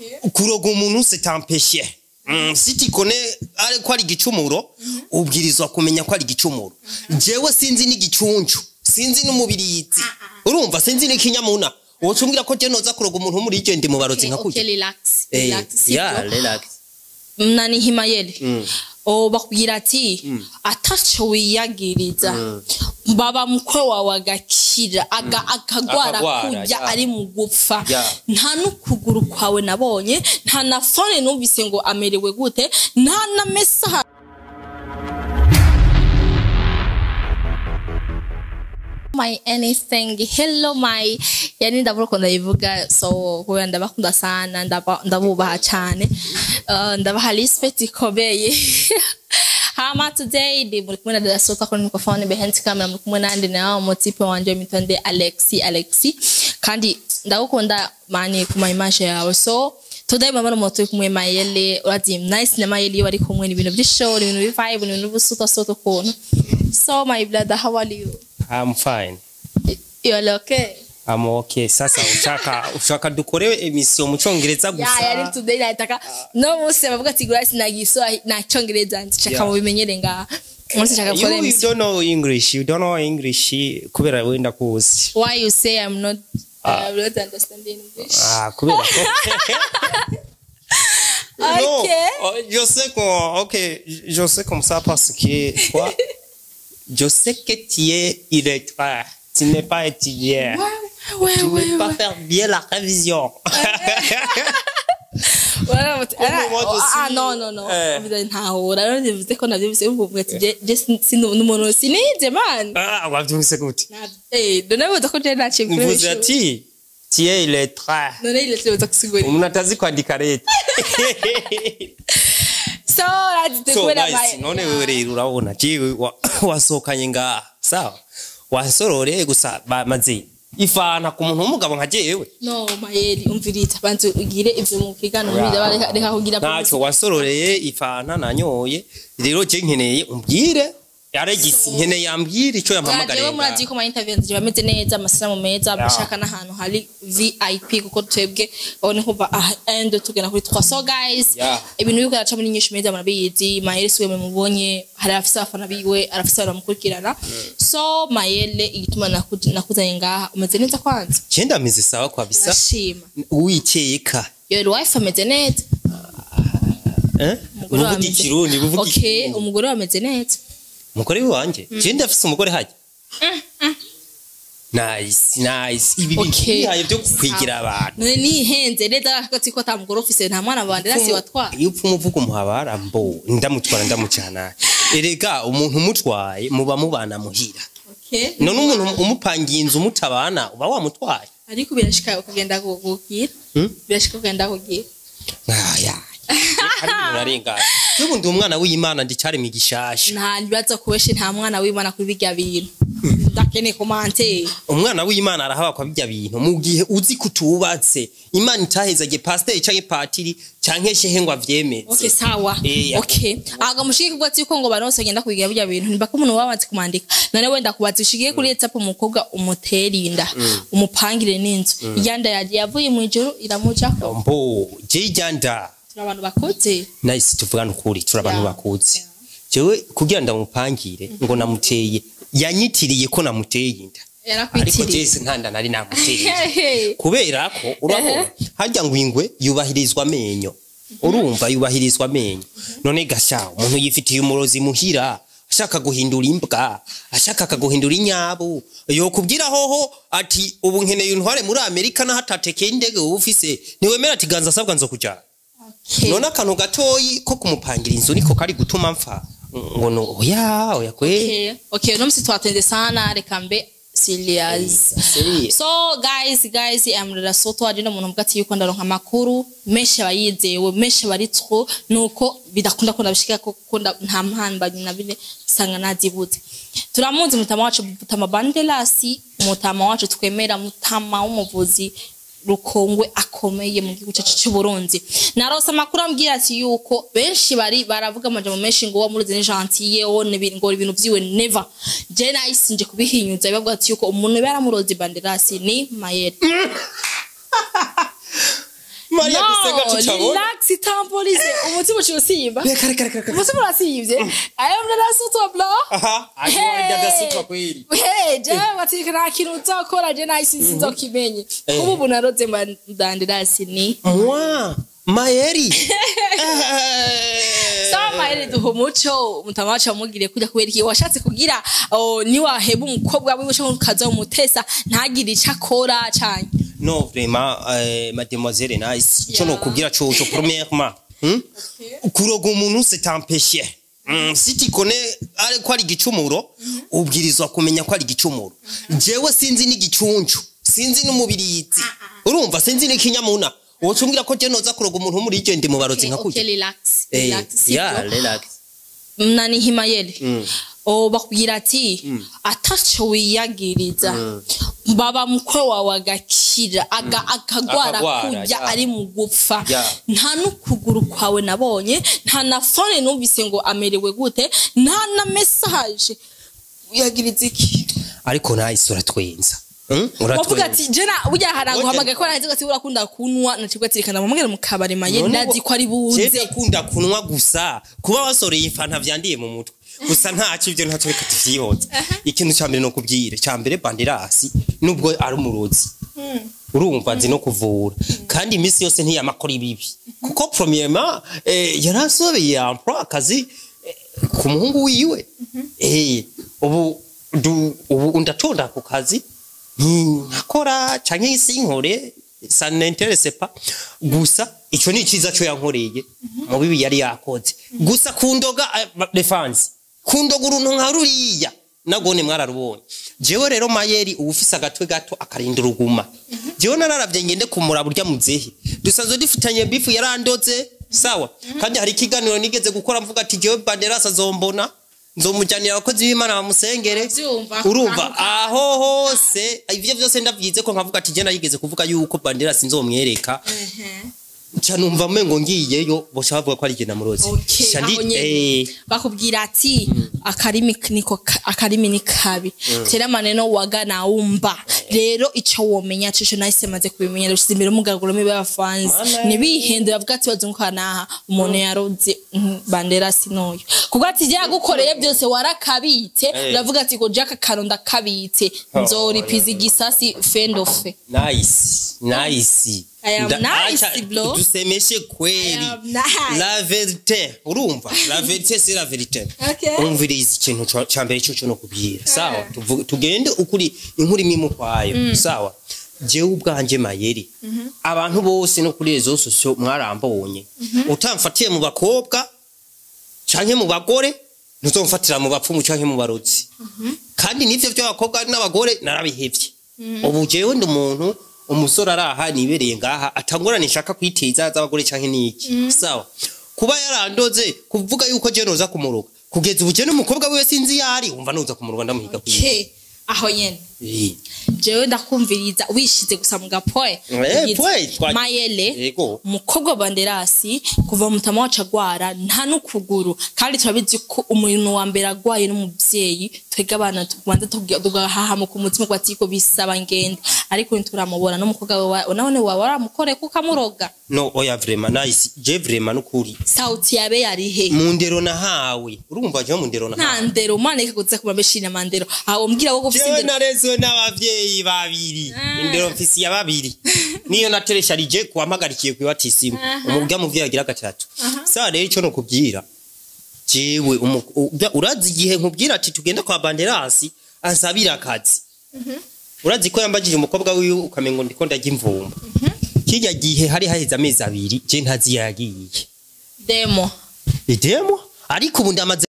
kuroga umuntu c'est un péché Mm, si tikone ari ko ari igicumuro ubwirizwa kumenya ko ari igicumuro jewe sinzi n'igicuncu sinzi n'umubirizi urumva sinzi n'ikinyamuna wocumbwira ko je noza kuroga umuntu wo muri iryo ndi mu barozi nka okay kurya relax Eh, relax yeah, sibyo relax nani himayeli Mm. o bakubwira ati ataco wiyagiriza baba mukwe wawe agakira aga- akagwara Akagwara, kurya yeah. ari mu gupfa Yeah. nta n'ukuguru kwawe nabonye nta na fone numvise ngo amerewe gute nta na mesaha my anything hello my yani ndabura ukuntu ndayivuga so kubera ndabakunda sana ndaba- ndabubaha cyane Uh, ndabaha respect ikomeye hama today ndi muri kumwe na dada sota kuri microphone behind camera muri kumwe nandi nawe mutipe wanje mitonde alexi alexi kandi ndagukunda mani ku my image yawe so today mama n'umuntu turi kumwe mayele urazi nice na mayele iyo bari kumwe ni ibintu by'ishow ni ibintu bivibe ni ibintu by'ubusuta suta ukuntu so my brother how are you I'm fine you're okay I'm okay sasa ushaka ushaka dukore emission mu cyongereza ya gusa yari today nataka no munsi bavuga ati gura sinagiso na cyongereza nshaka Yeah. mu bimenyere nga munsi nshaka gukora you, you emission don't know english you don't know english kubera wenda kuzi why you say i'm not I'm not understanding English ah kubera ko Non, okay oh, je sais qu'on ok je sais comme ça parce que toi je sais que tu es illettré tu n'es pas étudiant ouais tu ouais ne peux pas ouais faire bien la révision Voilà, but- ah, moi, je ah, suis- non non non Eh. Bivuze ntahura rero bivuze ko navyo bivuze uvuga ati je je si n'umuntu sinize man ah wabyumvise gute eh dona bivuze ko je naciye kuri mvuze ejo. ati tu es illettré none ile tuza kusigura umuntu atazi kwandika leta so urazi so kubera guys none wewe rero urabona jewe wa- wasohokanye ngaha sawa wasororeye gusa bamaze ifana ku muntu w'umugabo nka jewe no mayeri umviriza banze ugire ivyo mu kigano muri reka reka kugira ntacyo wasororeye ifana nanyoye rero je nkeneye umbwire yaregisi nkeneye yambwire icyo yampamagariye jewe murazi ko ma interview nzije bameze neza amasanamu meza bashaka n'ahantu hari VIP kuko twebwe babone kuva aha end tugenda kuri twa so guys Yeah. ibintu biko araca muri nyinshi meza murabizi mayeri siwe mubonye hari afise abafana biwe arafise baramukurikirana so mayele igituma naku- nakuzanye ngaha umeze neza kwanza cyenda mizi sawa kwa bisa urashima uwikeka your wife ameze neza eh Umugore wawe buvuga ameze- ikirundi buvuga okay ikirundi umugore wawe ameze neza umugore wanje je ndafise umugore hajya nice nice ibi bintu Okay. bihaye byo kwigira abantu none nihenze neza akatsi ko atamugore ufise nta mwana wanje rasi watwara iyo upfa umuvuga umuhabara mbo ndamutwara ndamucana erega umuntu umutwaye muba mubana muhira okay none umuntu umupangiye inzu mutabana uba wamutwaye ariko birashika ukagenda kugira Hmm? birashika ukagenda kugira aya arengana y'ubu ndi umwana w'imana ndicyaremye igishasha nta bibazo kubeshe nta mwana w'imana kuri birya bintu ndakeneye komante umwana w'imana arahaba kwa bijya bintu mu gihe uzi kutubatse imana itahezage pasiteri canke patiri canke shehe ngo avyemeze okay sawa Eh, okay aga mushike kubwa ati ko ngo baronse agenda kubigira birya bintu nibako umuntu wabanze kumandika none wenda kubaza ushigiye kuri WhatsApp umukobwa umuterinda umupangire n'inzu iyanda yaje yavuye mu ijuru iramujako mbo je ijyanda turi abantu bakuze nahise tuvugana ukuri turi abantu Yeah. bakuze jewe kugira ndamupangire ngo namuteye yanyitiriye ko namuteye inda ariko yarakwitiriye jese nkanda nari namuteye Hehe. kubera ko urabona harya ngo ingwe yubahirizwa amenyo urumva yubahirizwa amenyo none gasha umuntu yifitiye umurozi muhira ashaka guhindura imbwa ashaka akaguhindura inyabu yokubwira hoho ati ubu nkeneye untware muri amerika naho atatekeye indege wowe ufise ntiwemera ati ganza asabwa nzo kujyana Okay. none akantu gatoyi ko kumupangira inzu niko kari gutuma mpfa ngo no oya oya kwe Okay, okay, uno musi twatenze sana reka mbe serious. serious. So guys, guys, I'm Rera Soto ari no muntu mvuga ati yuko ndaronka amakuru menshi abayizewe menshi bari two nuko bidakunda ko ndabishika ko kunda nta mpamba na bine sanga nazibuze. Turamuzi mutama wacu mutama Bandelasi, mutama wacu twemera mutama w'umuvuzi rukongwe akomeye mu gihugu cyacu cy'u Burundi narose amakuru ambwira ati yuko benshi bari baravuga amajambo menshi ngo wamuruze ni gentille one ngo ibintu byiwe never je nahise nje kubihinyuza bavuga ati yuko umuntu yaramuroze banderasi ni mayere Maria No, twasenga tutabona relax tamborize umutima uciye usimba reka reka reka reka umutima urasivye ayo mnarasutwa bro aha agiye ndasutwa kweli Hey, jewe watika nta kintu uzokora je nahise sinzokimenye Eh. kuba ubu naroze mba ndandirasi ni mwa mayeri sawa mahere duha umuco mutama wacu wamugiriye kujya kubera iki washatse kugira oh, niwaheba umukobwa wiwe canke ukaza umutesa ntagire ico akora canke no vraiment euh, mademoiselle nice ico Yeah. nokubwira coco premièrement hmm? kuroga umuntu c'est un péché Mm, si tikone ari ko ari igicumuro ubwirizwa kumenya ko ari igicumuro jewe sinzi n'igicuncu sinzi n'umubirizi urumva sinzi n'ikinyamuna wocumbwira ko je noza kuroga umuntu wo muri iryo ndi mu barozi nka okay, kurya relax Eh, relax yeah, sibyo relax nani himayeli Mm. o bakubwira ati ataco wiyagiriza baba mukwe wawe agakira aga- akagwara Akagwara, kurya yeah. ari mu gupfa Yeah. nta n'ukuguru kwawe nabonye nta na fone numvise ngo amerewe gute nta na mesaje wiyagiriza iki ariko nice uratwenza Hmm? wavuga uratwenza ati jena burya haraguhamagaye ko arazi ati urakunda kunywa nacibwa ati reka ndamubwire mu kabari maye ndazi ko ari buze Jewe kunda kunywa gusa kuba wasoreye ifanta vyandiye mu mutwe gusa ntacyo ibyo ntacyo reka tuvyihoza ikintu ca mbere no kubwira ca mbere bandirasi nubwo ari umurozi urumva nzi no kuvura kandi iminsi yose ntiyamakora ibibi kuko premièrement eh, yarasobeye emploi akazi eh, ku muhungu wiwe eh, ubu du, ubu ndatonda ku kazi nkakora canke sinkore ça n'intéresse pas gusa ico ni ciza cyo yankoreye mu bibi yari yakoze gusa kundoga defense kundoga uruntu nka ruriya nagone mwararubonye jewe rero mayeri uba ufise agatwe gato akarinda uruguma jewe nararavye ngende kumura burya muzehe dusanzwe dufitanye bifu yarandoze sawa kandi hari ikiganiro nigeze gukora mvuga ati jewe banderasa azombona nzomujyanira abakozi b'imana bamusengere Ndavyumva. urumva aho hose ivyo vyose ndavyize ko nkavuga ati je narigeze kuvuga yuko banderasi nzomwereka nca numva mengo ngiyeyo boca bavuga ko ari jye namurozi Okay, Nca ndi- aho nyene. eh, bakubwira ati akarimi niko ka- akarimi ni kabi tera maneno waga naumba rero ico womenya cico nahise maze kubimenya rushize imbere umugaraguro mibe abafanzi Mana. nibihende bavuga ati bazunguka naha umuntu yaroze mhm, bandera sinoyo kuko ati je yagukoreye byose warakabitse Eh. uravuga ati ko jaka kano ndakabitse Oh, nzoripiza igisasi fendofe nice nice I am Nda- nice, acha, bro. tusemeshe kweli I am nice. la verite urumva la verite c'est la verite Okay. umviriza ikintu ca- ca mbere cyo no kubwira sawa Tuvu- tugende ukuri inkuru imwe kwayo sawa jewe ubwanje mayeri abantu bose no kuri rezo sosio mwarambonye utamfatiye mu bakobwa canke mu bagore ntuzomfatira mu bapfumu canke mu barozi kandi nivyo by'abakobwa n'abagore narabihevye ubu jewe ndi umuntu umusore araha nibereye ngaha atangorane nshaka kwiteza z'abagore canke niki sawa kuba yarandoze kuvuga yuko je noza kumuruka kugeza ubu je n'umukobwa wiwe sinzi yari umva noza kumuruka ndamuhiga kwiye ke aho nyene jewe ndakumviriza wishize gusa mu gapoe Eh, Ugize poe, twa- mayele Yego. umukobwa wa banderasi kuva mutama wacu agwara nta n'ukuguru kandi turabizi ko umuntu wa mbere agwaye n'umuvyeyi twebwe abana tubanza tugahahamuka umutima ko ati ko bisaba ngende ariko ntituramubona n'umukobwa wawe none wawe waramukore kuko amuroga no oya vraiment nice je vraiment nukuri sauti yabe yarihe mu ndero nahawe urumva je mu ndero nta nahawe ndero umwana reka kuza kumabeshina mandero aho mbwira wo gufise jewe indero narezwe n'abavyeyi babiri indero mfisi ya babiri niyo nateresharije kuwampagarikiye kwibatisimu umubwa muvyeyi agira gatatu sawa rero ico nokubwira jewe umu- u- urazi igihe nkubwira ati tugenda kwa banderasi ansabira akazi urazi ko yambagije umukobwa wiwe ukamengo ndiko ndarya imvumba kirya gihe hari haheze amezi abiri je ntazi yagiye demo idemo ariko ubu ndamaze